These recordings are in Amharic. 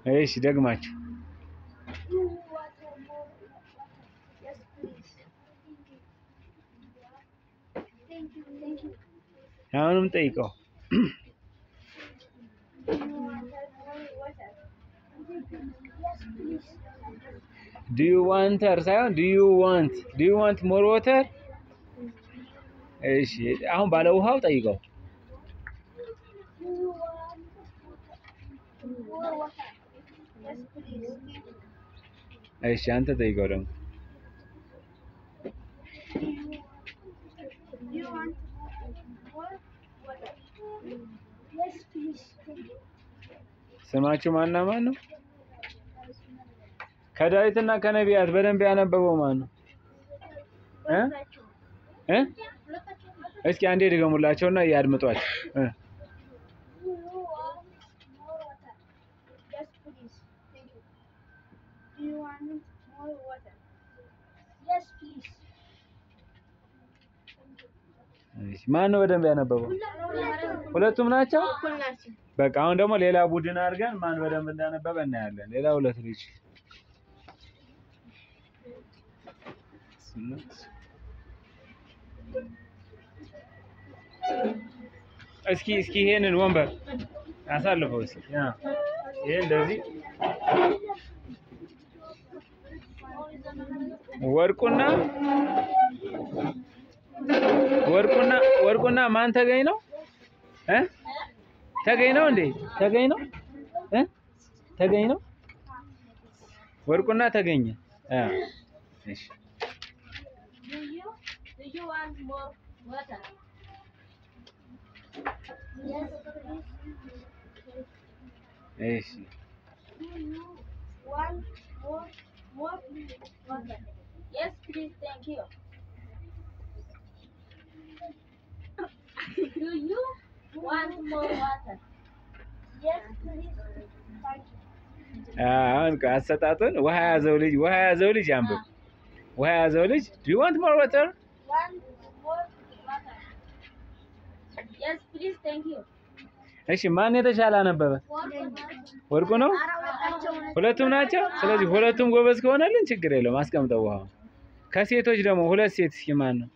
እሺ ደግማችሁ አሁንም ጠይቀው። ዱ ዩ ዋንተር ሳይሆን ዱ ዩ ዋንት ዱ ዩ ዋንት ሞር ወተር። እሺ አሁን ባለ ውሃው ጠይቀው። እሺ አንተ ጠይቀው ደግሞ ስማችሁ ማና ማን ነው? ከዳዊትና ከነቢያት በደንብ ያነበበው ማን ነው? እ እ እስኪ አንዴ ድገሙላቸውና ያድምጧቸው እ እሺ ማን ነው በደንብ ያነበበው? ሁለቱም ናቸው። በቃ አሁን ደግሞ ሌላ ቡድን አድርገን ማን በደንብ እንዳነበበ እናያለን። ሌላ ሁለት ልጅ እስኪ እስኪ ይሄንን ወንበር አሳልፈው እስኪ ያ ይሄ እንደዚህ ወርቁና ወርቁና ወርቁና ማን ተገኝ ነው እ ተገኝ ነው እንዴ ተገኝ ነው እ ተገኝ ነው ወርቁና ተገኘ አ እሺ Do you want more water? እሺ Do you want more more water? Yes, please. Thank you. Do you want more water? Yes, please. Thank you. አሁን አሰጣጡን ውሃ ያዘው ልጅ ውሃ ያዘው ልጅ አንብብ። ውሃ ያዘው ልጅ ዱ ዩ ዋንት ሞር ዋተር? Want more water? Yes, please. Thank you. እሺ ማን የተሻለ አነበበ? ወርቁ ነው። ሁለቱም ናቸው። ስለዚህ ሁለቱም ጎበዝ ከሆነልን ችግር የለውም አስቀምጠው ውሃውን። ከሴቶች ደግሞ ሁለት ሴት እስኪ ማን ነው?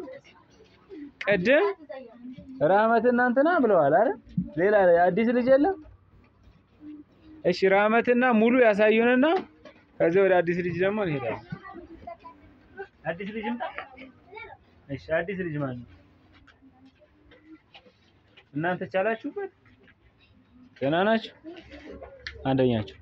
ቅድም ራህመትና እንትና ብለዋል አይደል? ሌላ አዲስ ልጅ የለም? እሺ ራህመትና ሙሉ ያሳዩንና ከዚህ ወደ አዲስ ልጅ ደግሞ እንሄዳለን። አዲስ ልጅ ምጣ። እሺ አዲስ ልጅ ማን ነው? እናንተ ቻላችሁበት? ገና ናችሁ? አንደኛችሁ።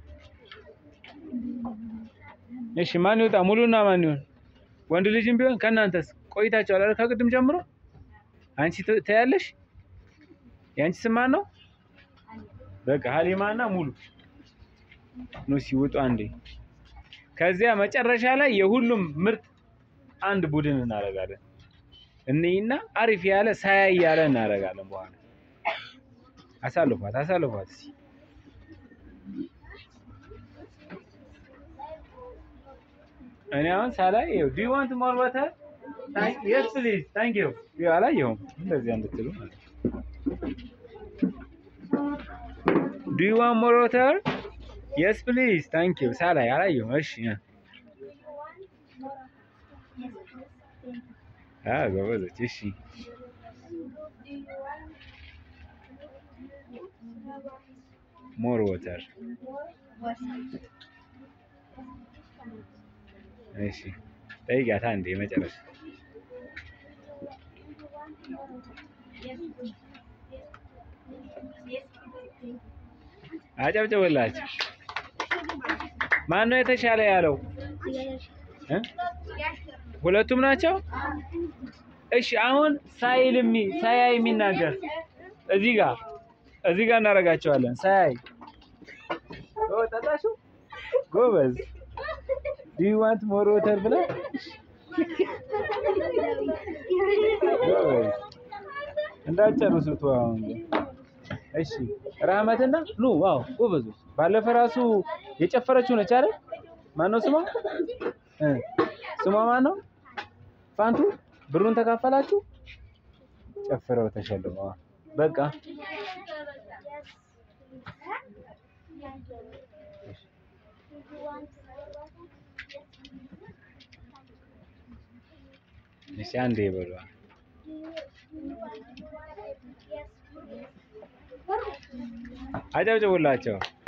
እሺ ማን ይወጣ? ሙሉና ማን ይሆን? ወንድ ልጅም ቢሆን ከእናንተስ ቆይታችኋል አይደል? ከቅድም ጀምሮ አንቺ ት- ትያለሽ? የአንቺ ስም ማን ነው? በቃ ሀሊማና ሙሉ ኑ ሲወጡ አንዴ። ከዚያ መጨረሻ ላይ የሁሉም ምርጥ አንድ ቡድን እናደርጋለን። እኔና አሪፍ ያለ ሳያይ ያለ እናደርጋለን። በኋላ አሳልፏት አሳልፏት እስኪ እኔ አሁን ሳላይ ይኸው ዱ ዩ ዋንት ሞር ዋተር የስ ፕሊዝ ታንክ ዩ ይኸው አላየሁም እንደዚያ እንድትሉ ማለት ነው። ዱ ዩ ዋንት ሞር ዋተር የስ ፕሊዝ ታንክ ዩ ሳላይ አላየሁም። እሺ አ ጎበዞች። እሺ ሞር ዋተር እሺ ጠይቂያት አንዴ መጨረሻ አጨብጭብላችሁ። ማን ነው የተሻለ ያለው? እ? ሁለቱም ናቸው። እሺ አሁን ሳይል የሚ ሳያይ የሚናገር እዚህ ጋር እዚህ ጋር እናደርጋቸዋለን። ሳያይ ኦ ጠጣሽው? ጎበዝ ዱ ዩ ዋንት ሞር ወተር ብለህ ጎበዝ እንዳጨርሱት አሁን ግን እሺ ራህመትና ኑ ዋው ጎበዞች። ባለፈ ራሱ የጨፈረችው ነች አይደል? ማን ነው ስሟ? እ ስሟ ማን ነው? ፋንቱ ብሩን ተካፈላችሁ? ጨፍረው ተሸልመዋል። በቃ እሺ አንዴ በሏ። አጨብጭቡላቸው።